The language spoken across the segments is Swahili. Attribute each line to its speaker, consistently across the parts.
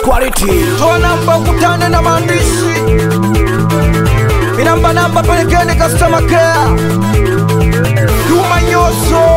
Speaker 1: quality.
Speaker 2: toa namba ukutane na maandishi minamba namba pelekeni customer care Juma Nyoso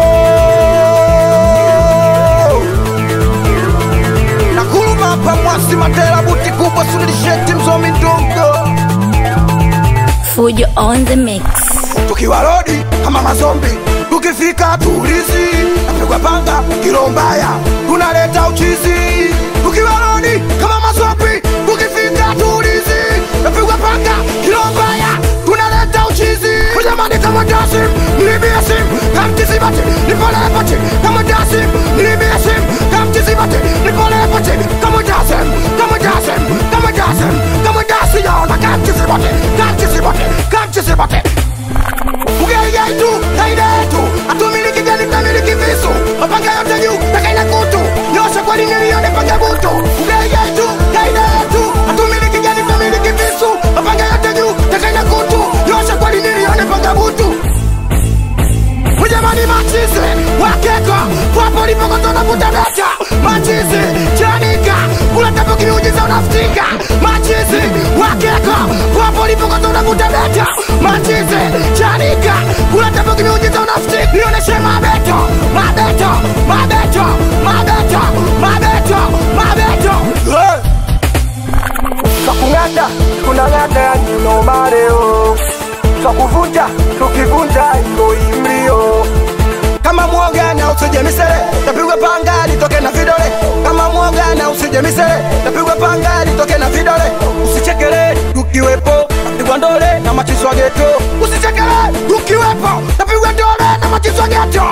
Speaker 2: na kuluma hapa mwasi Mandela buti kubwa sunilisheti mzomi ndongo
Speaker 3: Fujo on the mix.
Speaker 2: tukiwa rodi kama mazombi tukifika tuulizi napigwa panga kilo mbaya tunaleta uchizi tukiwa rodi kama mazombi tukifika tuulizi napigwa panga kilo mbaya tunaleta uchizi jamani kama dasim nilibia sim kamtizibati nipolepati kama dasim nilibia sim kamtizibati nipolepati kama dasim kama dasim kama dasim kama dasim yaona kamtizibati kamtizibati kamtizibati Ugaigai tu, kaida yetu Hatumiliki gani tunamiliki visu Mapanga yote juu, takaina kutu Nyosha kwa lini nione panga butu Ugaigai tu, kaida yetu Hatumiliki gani tunamiliki visu Mapanga yote juu, takaina kutu Nyosha kwa lini nione panga butu Ujamani machizi, wakeka Wapo lipokoto na butabeta Machizi, chanika Kula tapo kimiujiza unafutika Machizi, wakeka Wapo lipokoto na butabeta Machizi, chanika Kula tapo kimiujiza unafutika Nioneshe mabeto, mabeto, mabeto, mabeto, mabeto, mabeto hey! Twakung'ata, tunang'ata yani nomareo Twakuvunja, tukivunja iko imrio kama mwoga na usije misere tapigwa panga litoke na vidole kama mwoga na usije misere tapigwa panga litoke na vidole usichekele ukiwepo tapigwa ndole na machiswa geto usichekele ukiwepo tapigwa ndole na machiswa geto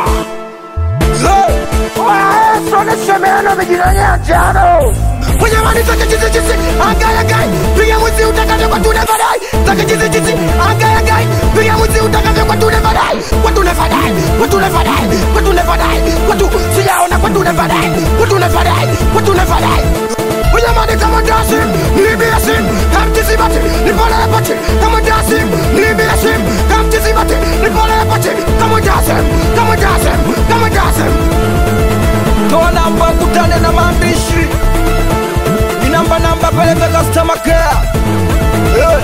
Speaker 2: soneshemeano mijinanya njano Mwenyamani take chizi chizi Angaya gai Piga mwizi utakavyo kwa tune vadai Take chizi chizi Angaya gai Piga mwizi utakavyo kwa tune vadai Kwa tune vadai Kwa tune vadai Kwa tune vadai Kwa tu Sijaona kwa tune vadai Kwa tune vadai Kwa tune vadai Mwenyamani kama dasim Nilibia sim Kamtizi bati Nipole pati Kama dasim Nilibia sim Kamtizi bati Nipole pati Kama dasim Kama dasim Kama dasim toa namba kutane na maandishi ni namba namba peleke customer care Eh.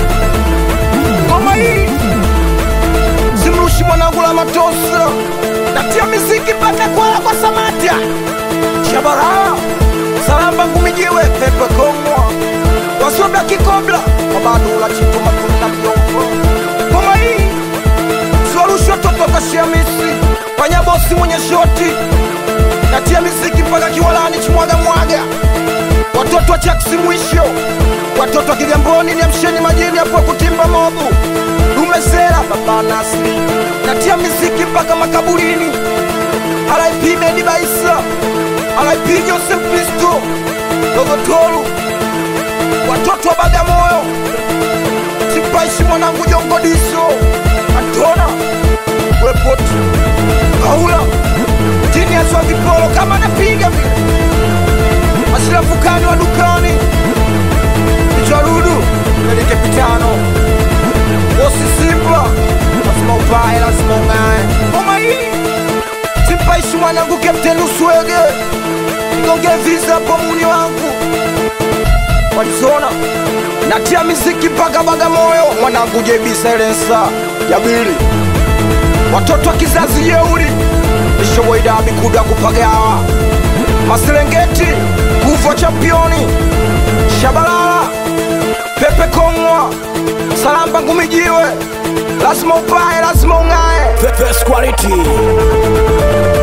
Speaker 2: ngoma hii simrushi mwanangu la matosa natia miziki mpaka kwala kwa samatia shabara salamba ngumijiwe pepe kongwa wasoda kikobla wabadula chituma kuna mjombo ngoma hii swarushwa totoka shiamisi panyabosi mwenye shoti natia miziki mpaka kiwalani chimwaga mwaga watoto wa chaksi mwisho watoto wa kigamboni niamsheni majini hapo kutimba mobu umesera baba nasli natia miziki mpaka makaburini RIP Medi Baisa RIP Joseph Kristo Dogotolu watoto wa Bagamoyo Sipaishi mwanangu Jongodiso Antona Wepoti Kaula Jini aswa vipolo kama napiga vile Ashrafukani wa dukani Ijarudu Melike pitano Bosi Simba Lazima upae, lazima ung'ae Ngoma hii Simpaishi mwanangu Captain Uswege Nigonge visa hapo muni wangu Walizona Natia miziki mpaka Bagamoyo Mwanangu JB Silencer Jabili Watoto wa kizazi jeuri Nishoboidabi kuda kupagawa Maserengeti Kufa championi Shabalala Pepe Kongwa Salamba ngumijiwe Lazima upae, lazima ung'ae
Speaker 1: Best quality.